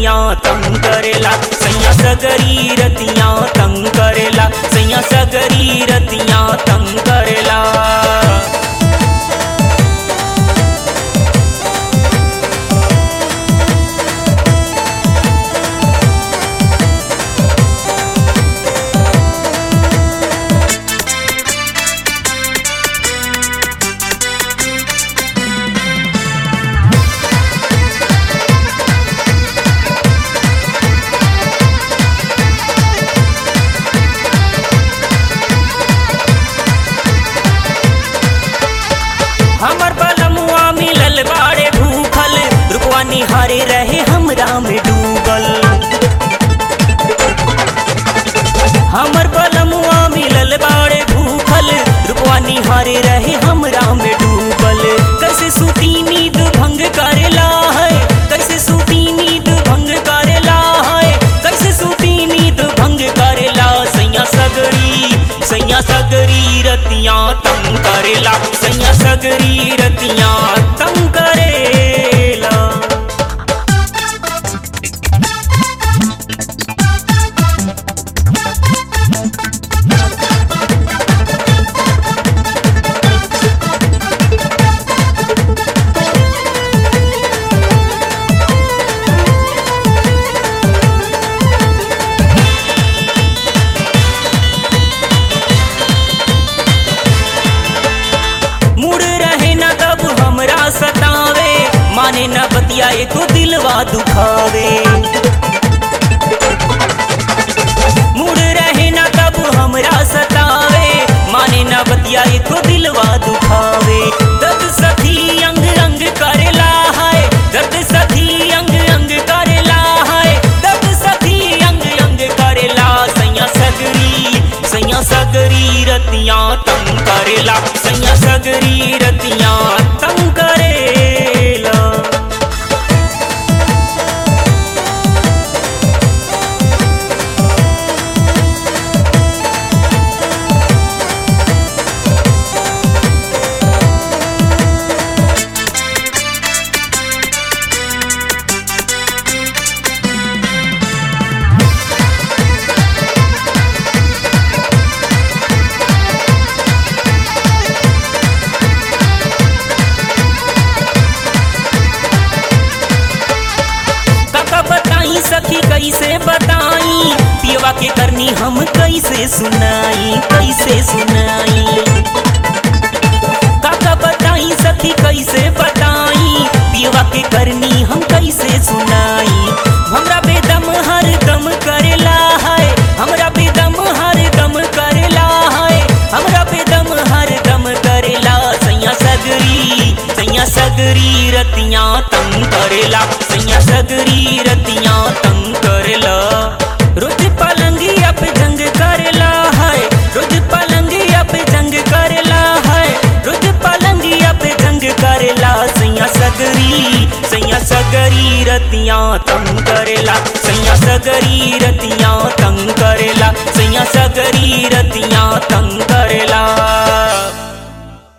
रतियां तंग करेला सैया सगरी रतियां तंग करेला सैया सगरी रतियां तंग करेला हमर बलमुआ मिलल बाड़े भूखल रुपवा निहारे रहे हमरा में डूबल हमर बलमुआ मिलल बाड़े भूखल रुपवा निहारे रहे हमरा में डूबल कैसे सूती नींद भंग करेला है कैसे सूती नींद भंग करेला है कैसे सूती नींद भंग करेला सैया सगरी सैया सगरी रतियां तंग करेला सैया सगरी रतियां तंग करेला मुड़ रहे न तब हमरा सतावे माने न बतिया एको दिलवा दुखावे मुड़ रहे न तब हमरा सतावे माने न बतिया एको दिलवा दुखावे दर्द सखी अंग अंग करेला है दर्द सखी अंग अंग करेला है दर्द सखी अंग अंग करेला सैया सगरी सैया सगरी रतियां तंग करेला सैया सगरी रतियां तंग करेला काका बताई सखी कैसे बताई पियवा के करनी हम कैसे सुनाई कैसे सुनाई काका बताई सखी कैसे बताई पियवा के करनी हम कैसे सुनाई हमरा बेदम हर दम करेला है हमरा बेदम हर दम करेला है हमरा बेदम हर दम करेला सैया सगरी सैया सगरी रतियां तंग करेला सैया सगरी रतियां तंग करेला रोज पलंगिया पे जंग करेला है रोज पलंगिया पे जंग करेला है रोज पलंगिया पे जंग करेला सैया सगरी सैया सगरी रतियां तंग करेला सैया सगरी रतियां तंग करेला सैया सगरी रतियां तंग